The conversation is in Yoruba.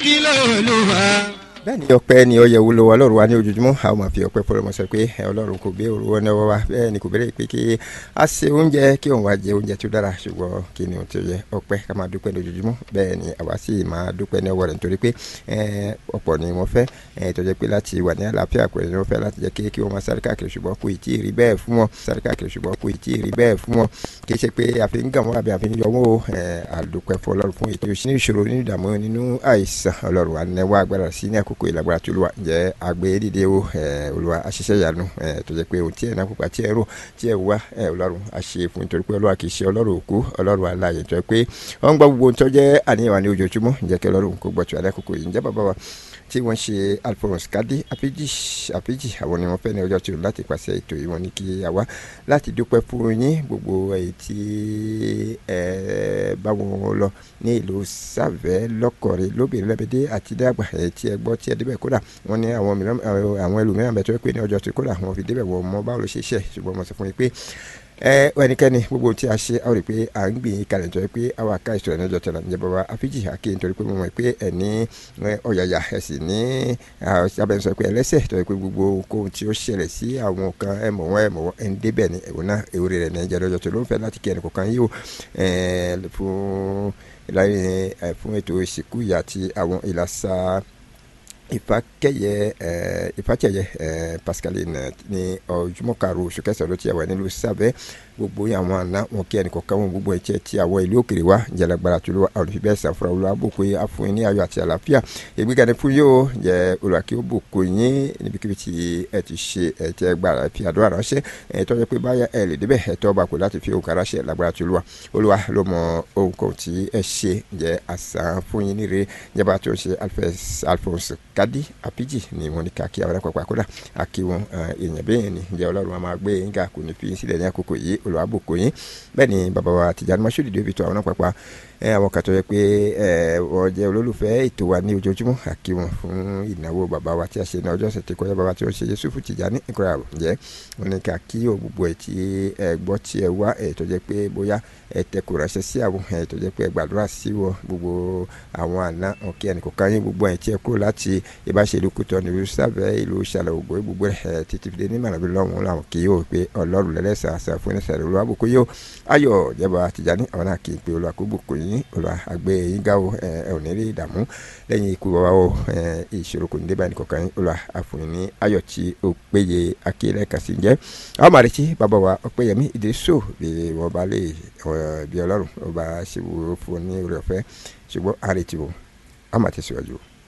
kí ló lù wá. bẹ́ẹ̀ni ọpẹ́ ni ọyẹ wúlò wa ọlọ́run wa ní ojoojúmọ́ a ó máa fi ọpẹ́ fọlọmọ sọ pé ẹ, ọlọ́run kò gbé òru wọn náà wá bẹ́ẹ̀ ni kò béèrè pé kí a ṣe oúnjẹ kí òun wá jẹ oúnjẹ tó dára ṣùgbọ́n kí ni ohun tó yẹ ọpẹ́ ká máa dúpẹ́ lójoojúmọ́ bẹ́ẹ̀ ni àwa sì máa dúpẹ́ ní ọwọ́ rẹ̀ nítorí pé ẹ, ọ̀pọ̀ ni wọ́n fẹ́ ẹ, tó jẹ́ pé láti wà ní àlàáfíà pẹ̀lú ni wọ́n fẹ́ láti jẹ́ kí kí wọ́n máa sáré káàkiri ṣùgbọ́n kò ì tí ì rí bẹ́ẹ̀ fún wọn sáré káàkiri ṣùgbọ́n kò ì tí ì rí bẹ́ẹ̀ fún wọn kì í ṣe pé àfi ń gàn wọ́n àbí àfi ń yọ wọ́n o ẹ, àdúpẹ́ fún ọlọ́run fún ètò ìṣúná ìṣòro nínú ìdààmú nínú àìsàn ọlọ́run wa nẹ́wọ́ agbára sí ní àkókò ìlàgbára tó lù wá jẹ́ àgbé dìde o ẹ, olúwa àṣìṣe ìyanu ẹ, tó jẹ́ pé ohun tí ẹ̀ náà kópa tí ẹ̀ rò tí ẹ̀ wá ẹ, ọlọ́run àṣe fún nítorí pé ọlọ́run kì í ṣe ọlọ́run òkú ọlọ́run aláàyè tó jẹ́ pé wọ́n ń gbọ́ gbogbo ohun tó jẹ́ àníyàn wa ní ojoojúmọ́ ǹjẹ́ kí ọlọ́run kó gbọ́ tí wà lákòókò yìí ǹjẹ́ bàbá wa tí wọ́n ṣe alphonse kadi apiji apiji àwọn ni wọ́n fẹ́ ní ọjọ́ tí o láti pàṣẹ ètò yìí wọ́n ní kí a wá láti dúpẹ́ fún yín gbogbo èyí tí ẹ bá wọn lọ ní ìlú sàvẹ́ lọ́kọ̀rẹ́ lóbìnrin lẹ́bẹ̀dẹ́ àti dàgbà èyí tí ẹ gbọ́ tí ẹ débẹ̀ kódà wọ́n ní àwọn mìíràn àwọn ẹlòmíràn bẹ̀ tó yẹ pé ní ọjọ́ tí kódà wọ́n fi débẹ̀ wọ́n mọ báwo ló ṣe ṣe ṣùgbọ́n mo sọ fún yín pé ẹ ẹnikẹ́ni gbogbo ohun tí a ṣe a ó rí i pé à ń gbìyànjú kalẹ̀ nítorí pé àwa ká ìṣòro ẹ̀nà ọjọ́ tẹ̀lé ǹjẹ́ bàbá àfíjì àké nítorí pé mo mọ̀ pé ẹ̀ ní ọ̀yàyà ẹ̀ sì ní abẹ́nsọ pé ẹlẹ́sẹ̀ tó yẹ pé gbogbo ohun tí ó ṣẹlẹ̀ sí àwọn kan ẹ̀ mọ̀ wọ́n ẹ̀ mọ̀ wọ́n ẹ̀ ń débẹ̀ ní ẹ̀wọ̀n náà ewúrẹ́ rẹ̀ ní ẹ̀jẹ̀ lọ́jọ́ tó ló ń fẹ́ láti kí ẹnì kọ̀ọ̀kan yìí o fún fún ètò ìsìnkú ìyá àti àwọn ìlàsà ìfàkẹyẹ ẹ ìfàkẹyẹ ẹ pascaline ní ọjúmọ́ karùn oṣù kẹsàn-án ló ti yà wá nílùú sábẹ́ gbogbo àwọn àná wọn kí ẹnìkan wọn gbogbo ẹ̀jẹ̀ tí àwọn ìlú òkèrè wa jalagbara tó lọ àwọn olùfẹ́ sàfúrà olùwà bòkó yín àfún yín ní ayọ̀ àti àlàáfíà ìgbéga ní fún yóò jẹ olùwàkí ó bòkó yín níbikíbi tí ẹ ti ṣe ẹ ti ẹ gbàrà fi àdúrà ránṣẹ́ ẹ tọ́jú pé báyà ẹ lè débẹ̀ ẹ tọ́ bá kó láti fi òǹkà ránṣẹ́ lágbára tó lùwà olùwà ló mọ ohun kan tí ẹ ṣe jẹ àṣà fún yín níre jẹba tó ṣe alphonse kadi apiji ni wọn ní káàkiri àwọn ẹ̀kọ́ àkọ́dà àkí wọn èèyàn bẹ́ẹ̀ ni jẹ́ ọlọ́run máa gbé yín ká kò ní fi sílẹ̀ ní àkókò yìí olùwàbòkò yín bẹ́ẹ̀ ni bàbá wa Tìjàní Mashood David tó àwọn náà pàpà àwọn kan tó yẹ pé wọ́n jẹ́ olólùfẹ́ ètò wa ní ojoojúmọ́ àkí wọn fún ìnáwó bàbá wa tí a ṣe ní ọjọ́ ọ̀sẹ̀ tí kọjá bàbá tí ó ṣe Yusufu Tìjàní ìkọyà jẹ́ wọn ní ká kí o gbogbo ẹ̀ tí ẹ gbọ́ tí ẹ wá ẹ̀ tó jẹ́ pé bóyá ẹ tẹ kò ránṣẹ́ sí àwọn ẹ̀ tó jẹ́ pé ẹ gbàdúrà sí wọn gbogbo àwọn àná ọ̀kẹ́ ẹnì kọ̀ọ̀kan yín gbogbo ẹ̀ tí ẹ kúrò láti ìbáṣe ìlú kútọ́ ní ìlú sábẹ́ ìlú ṣàlẹ̀ ògbó gbogbo ẹ̀ títí fi dé ní mànàbí lọ́hùn làwọn kì í yóò pé ọlọ́run lẹ́lẹ́sàn àṣà fún ẹ̀sẹ̀ rẹ̀ olúwa bùkún yóò ayọ̀ jẹba Tìjàní àwọn náà kì í pé olúwa kó bùkún yín olúwa àgbẹ̀ yín gáwó ẹ ò ní rí ìdààmú lẹ́yìn ikú wa o ìṣòro kò ní dé báyìí kọ̀ọ̀kan yín olúwa àfòyín ní ayọ̀ tí ó péye akílẹ̀ kàsí jẹ́ àwọn màrìtì bàbá wa ọpẹ́yẹmí ìdírísò bí wọ́n bá lè bí ọlọ́run ọba ṣe wò fún ní orí ọ̀fẹ́ ṣùgbọ́n àrètí o àwọn àti síwájú o.